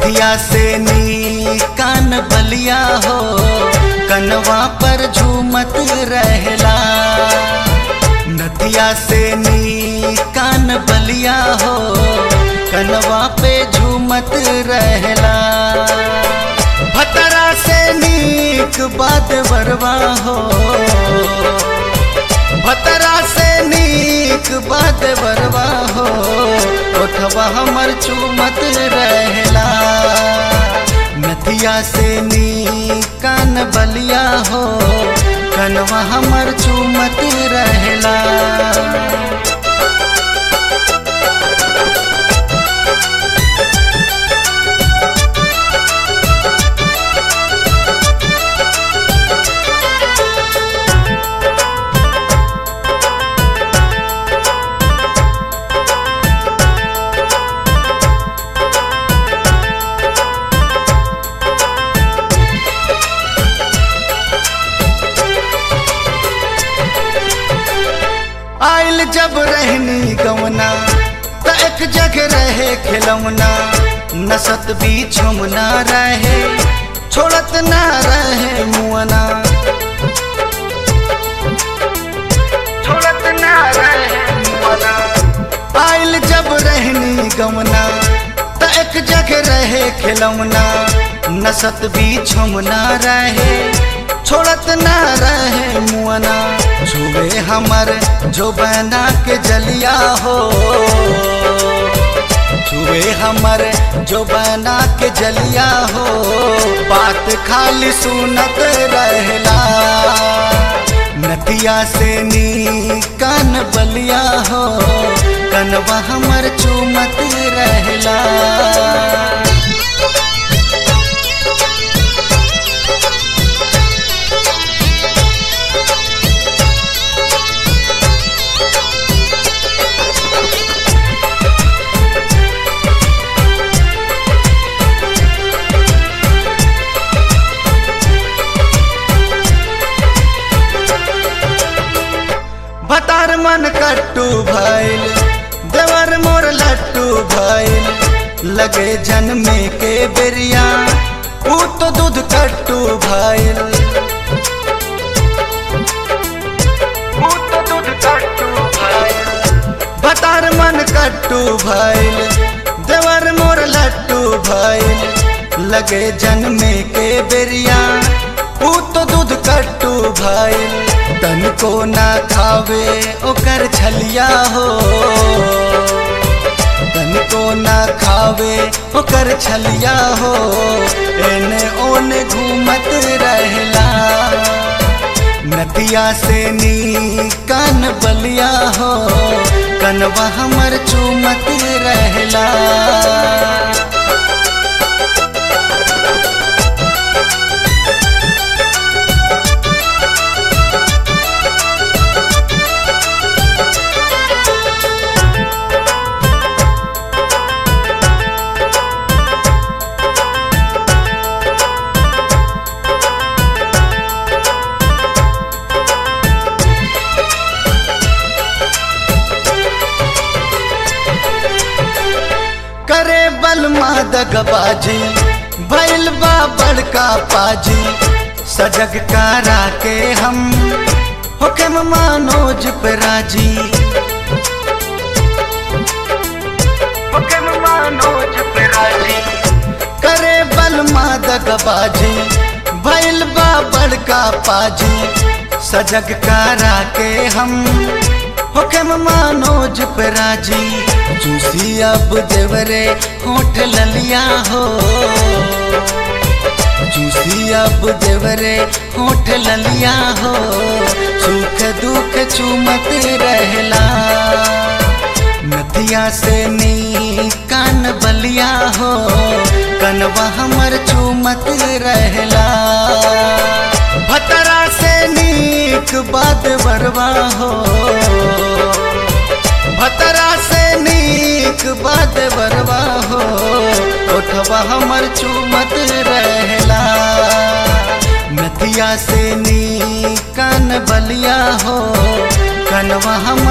नथिया से नी कान बलिया हो कनवा पर झूमत रहला नथिया से नी कान बलिया हो कनवा पे झूमत रहला भतरा से नीक बात बरवा हो भतरा से नीक बात बरवा हो ओठवा हमर चूमत रहला नथिया से नी कान बलिया हो कनवा हमर चूमत रहला आइल जब रहनी गवना त एक जगह रहे खिलौना नसत भी छुमना रहे छोड़त ना रहे मुअना छोड़त ना रहे मुअना आइल जब रहनी गवना त एक जगह रहे खिलौना नसत भी छुमना रहे छोड़त ना रहे मुअना छुए हमर जो बना के जलिया हो छुए हमर जो बना के जलिया हो बात खाली सुनत रहला नतिया से नी कान बलिया हो कनवा हमर चूमत रहला भतार मन कट्टू भइल देवर मोर लट्टू भइल लगे जन्मे के बेरिया ऊ तो दूध कट्टू भइल ऊ तो दूध कट्टू भइल भतार मन कट्टू भइल देवर मोर लट्टू भइल लगे जन्मे के बेरिया ऊ तो दूध कट्टू भइल तन को ना खावे ओकर छलिया हो तन को ना खावे ओकर छलिया हो एने ओने घूमत रहला नदिया से नी कान बलिया हो कनवा हमर चूमत रहला करे बल दगबाजी भैल बा बड़का पाजी सजग कारा के हम हुक्म मानोज पे राजी हुक्म मानोज पे राजी करे बल दगबाजी भैल बा बड़का पाजी सजग कारा के हम हुक्म मानोज पे राजी जूसी अब देवरे होठ ललिया हो जूसी अब देवरे होठ ललिया हो सुख दुख चूमत रहला नदिया से नी कान बलिया हो कनवा हमर चूमत रहला भतरा से नीक बात बरवा हो भतरा से नीक बात बरवा हो ओठवा हमर चूमत रहला नदिया से नी कान बलिया हो कनवा हमर